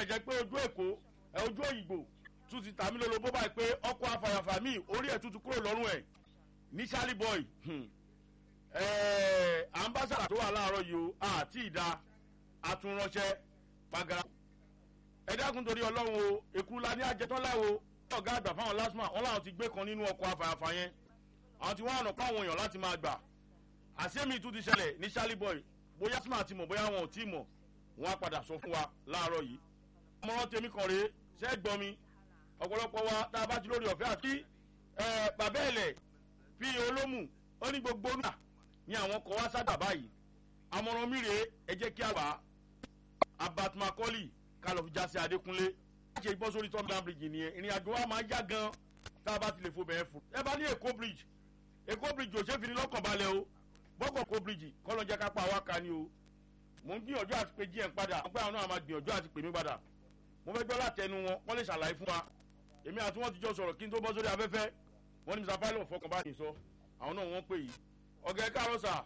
tilẹ̀ jẹ́ pé ojú èkó ẹ ojú òyìnbó tún ti tàmí lolo bó báyìí pé ọkọ̀ afàyàfà míì orí ẹ̀ tuntun kúrò lọ́rùn ẹ̀ ní charlie boy ambassador tó wà láàárọ̀ yìí o àti ìdá àtúnránṣẹ́ pagara ẹ dákun torí ọlọ́run o èkúla ní àjẹtọ́láwo ọ̀gá àgbà fáwọn lásìmọ̀ wọn làwọn ti gbé kan nínú ọkọ̀ afàyàfà yẹn àwọn tí wọ́n àná pa àwọn èèyàn láti máa gbà àṣẹ́mi tún ti ṣẹlẹ̀ ní charlie boy bóyá smart ti mọ̀ bóyá wọn ò tí ì mọ̀ wọn á padà sọ fún wa láàárọ̀ yìí ọmọràn tèmi kan rèé ṣẹ́ gbọ́n mi ọ̀pọ̀lọpọ̀ wa tá a bá ti lórí ọ̀fẹ́ àti bàbá ẹ̀lẹ̀ fi olómù ó ní gbogbo náà ní àwọn kọ̀ wá sábà báyìí àmọ̀ràn mi rèé ẹ jẹ́ kí a wà abat macaulay ká lọ fi já sí adékúnlé láti ṣe bọ́ sórí tom down bridge nìyẹn ìrìn àjò wa máa yá gan tá a bá ti lè fo bẹ̀rẹ̀ fún ẹ bá ní èkó bridge èkó bridge ò ṣe fi ní lọ́kàn balẹ̀ o bọ́kọ̀ èkó bridge kọ́ lọ́jọ́ ká pa àwa kan ni o mò ń gbìyànjú àti pé gm padà wọ́n pẹ́ àwọn náà máa gbìyànjú àti pè mí padà mo fẹ́ gbọ́ látẹnu wọn wọ́n lè ṣàlàyé fún wa èmi àti wọn ti jọ sọ̀rọ̀ kí n tó bọ́ sórí afẹ́fẹ́ wọ́n ní mr pilot fọkàn bá yìí sọ àwọn náà wọ́n pè yìí ọ̀gá ẹ káàárọ̀ sà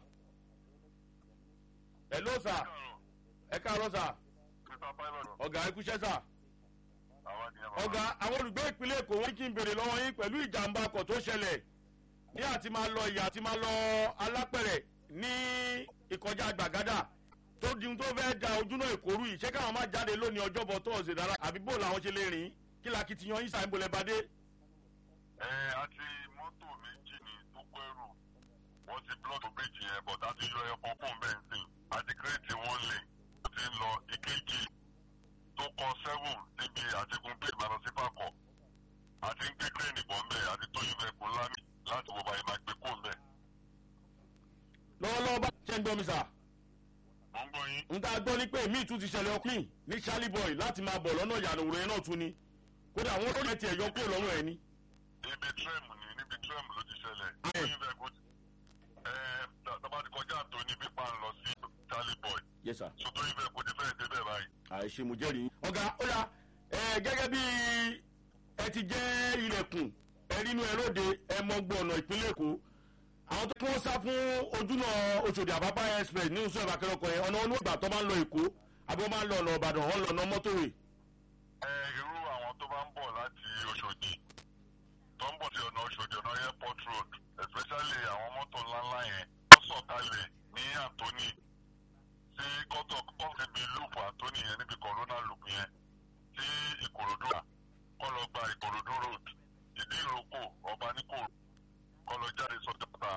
ẹ ló sà ẹ káàárọ̀ sà ọ̀gá ẹ kúṣẹ́ sà ọ̀gá àwọn olùgbé ìpínlẹ̀ èkó wọn kí n béèrè lọ́wọ́ yín pẹ̀lú ìjàmbá ọkọ̀ tó ṣẹlẹ̀ ní àti máa lọ ìyá àti máa lọ alápẹ̀rẹ̀ ní ìkọjá gbàgádà tó di tó fẹ́ da ojúná ìkórú yìí ṣé káwọn máa jáde lónìí ọjọ́bọ̀ tó ọ̀sẹ̀ dára àbí bó làwọn ṣe lè rìn kí la kìtìyàn yín sàǹbò lẹ́ bá dé. ẹ àti mọ́tò méjì ni tó kọ́ ẹrù wọ́n ti blọ́ọ̀tù bíríjì yẹn bọ̀ tá a ti yọ ẹ̀kọ́ fún bẹ́ńsìn àti kírètì wọn lè ó ti ń lọ ìkejì tó kọ seven níbi àtikún bíi ìbàdàn sí fàkọ̀ àti ń gbé kírèènì bọ̀ ńbẹ̀ àti tó yún ẹkùn lámì láti wọ báyìí máa gbé kó ńbẹ̀. lọ́wọ́lọ́wọ́ bá ṣe ń gbọ́ mi sà mo ń gbọ́ yín. n ta gbọ́ ní pé míì tún ti ṣẹlẹ̀ ọkùnrin ní charlie boy láti máa bọ̀ lọ́nà ìyànà òwúrọ̀ yẹn náà tún ni kódà àwọn olóyè tiẹ̀ yọ kúrò lọ́rùn ẹ̀ ni. ibi tírẹ̀mù ni níbi tírẹ̀mù ló ti ṣẹlẹ̀. Ayé. tó yún ẹkùn ẹ tàbá ti kọjá tó ní pípa ń lọ sí charlie boy yes sir. so tó yún ẹkùn ti fẹ́ẹ̀ débẹ̀ báyìí. àìṣe mo jẹ́rìí. ọ̀gá ó yà ẹ gẹ́gẹ́ bí ẹ ti jẹ́ ilẹ̀kùn ẹ nínú ẹ lóde ẹ mọ gbọ̀nà ìpínlẹ̀ èkó àwọn tó kí wọ́n sá fún ojúnà oṣòdì àbábá express ní oṣù ìbàkẹ́rẹ́ ọkọ̀ yẹn ọ̀nà olóògbà tó máa ń lọ èkó àbí wọ́n máa ń lọ ọ̀nà ìbàdàn wọ́n lọ ọ̀nà mọ́tòwé. ẹ irú àwọn tó bá ń bọ̀ láti oṣòdì tó ń bọ̀ sí ọ̀nà oṣòdì ọ̀nà airport road especially àwọn mọ́tò ńláńlá yẹn wọ́n sọ̀kalẹ̀ ní anthony sí kọ́tọ̀ kọ́sìbí loop anthony yẹn níbi corona loop yẹn sí ìkòròdú kọ́ lọ gba ìkòròdú road ìdí ìrókò ọba níkò kọ́ lọ jáde sọ́jọ́ta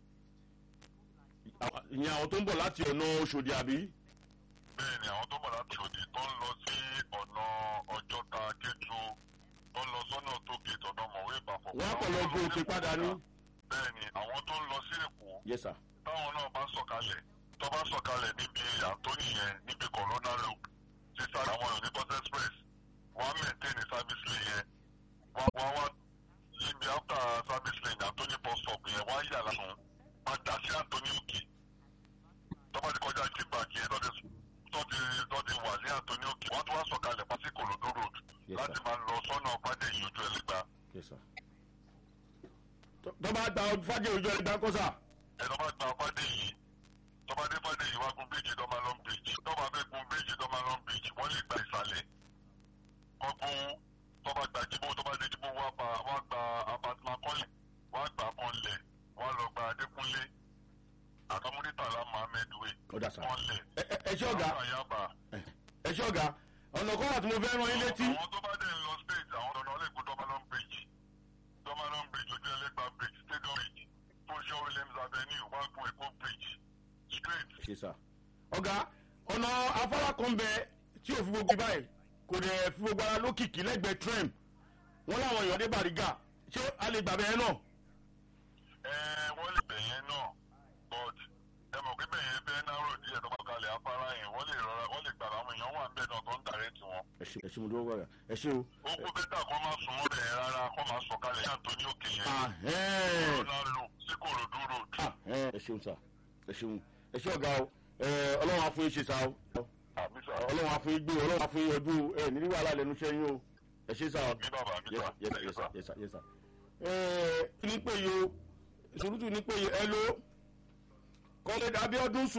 ìyẹn àwọn tó ń bọ̀ láti ọ̀nà oṣòdì àbí. bẹ́ẹ̀ ni àwọn tó bọ̀ láti òdì tó ń lọ sí ọ̀nà ọjọ́ta kétu tó ń lọ sọ́nà tó gètò ọ̀nà mọ̀wé ìbàfọ̀. wọ́n á kọ̀ lọ gbé òkè padà ní. bẹ́ẹ̀ ni àwọn tó ń lọ sí èkó yes sir. táwọn náà bá sọ̀kalẹ̀ tó bá sọ̀kalẹ̀ níbi àtọ́nì yẹn níbi corona loop sísá àwọn èèyàn ní bus express wọ́n á maintain service lane yẹn wọ́n wá wá níbi after service lane àtọ́nì bus stop yẹn wọ́n á yà lásán padà sí àtọ́nì òkè tó bá ti kọjá kickback yẹn tó ti tó ti tó ti wà ní àtọ́nì òkè wọ́n tún wá sọ̀kalẹ̀ pàṣẹ kòlódó road Yes, láti sir. máa lọ sọ́nà fàdéyìn ojú ẹlẹ́gbà yes sir. tó tó bá gba fájì òjò ẹgbẹ́ kọ́sà. ẹ̀rọ bá gba fàdéyìn tó bá dé fàdéyìn wá gun bíríjì dọ́málọ́n bíríjì tó bá fẹ́ gun bíríjì dọ́málọ́n bíríjì wọ́n lè gba ìsàlẹ̀ kọ́gbọ́n tó bá gba jíbó tó bá dé jíbó wá gba wá gba abatima kọ́lẹ̀ wá gba kọ́lẹ̀ wá lọ gba adékúnlé àtàmúdítàlá mohammed way ó dà sá. kọ́lẹ̀ ẹ ẹ- ẹ ṣé ọ̀gá àyàbá. ẹ ṣé ọ̀gá ọ̀nà kan wà tí mo fẹ́ rán yín létí. àwọn tó bá dẹ̀ ń lọ state àwọn ọ̀nà ọ̀lẹ́kùn dọ́málọ́n bridge dọ́málọ́n bridge ojú ẹlẹ́gbà bridge stadium bridge fúnṣọ́ williams avenue wágùn èkó bridge straight. ṣe sá. ọ̀gá ọ̀nà afárá kan bẹ tí ò fi gbogbo báyìí kò dẹ̀ fi gbogbo ara lókìkí lẹ́gbẹ̀ẹ́ trem wọ́n láwọn èèyàn dé bàrígà ṣé a lè gbà bẹ́ẹ̀ náà. ẹ wọ́n lè bẹ̀yẹn náà but ẹ mọ̀ pé bẹ̀yẹn bẹ́ẹ̀ náà rò díẹ̀ tó bá kalẹ̀ afárá yẹn wọ́n lè rọra wọ́n lè gbàgbọ́ àwọn èèyàn wà ń bẹ̀ náà tó ń direct wọn. ẹ ṣe ẹ ṣe mo dúró wọ̀rọ̀ ẹ ṣe o. ó kú bẹ́tà kó má sùn mọ́ bẹ̀yẹn rárá kó má sọ kalẹ̀ yàn tó ní òkè yẹn. Ahẹ́n. corona loop sí kòròdú road. Ahẹ́n. ẹ ṣeun sá ẹ ṣeun ẹ ṣe ọ̀gá o ẹ, ọlọ́run á fún yín ṣe sá o àmì sà ọlọ́run á fún yín gbé o ọlọ́run á fún yín yọjú o ẹ nílí wàhálà lẹ́nu iṣẹ́ yín o ẹ ṣe sá o. mi bàbá mi yes sà. yes yes sir yes sir yes sir. ẹ ní pé yo sùrùtù ní pé yo ẹ ló kọ́lé dàbí ọdún sùn.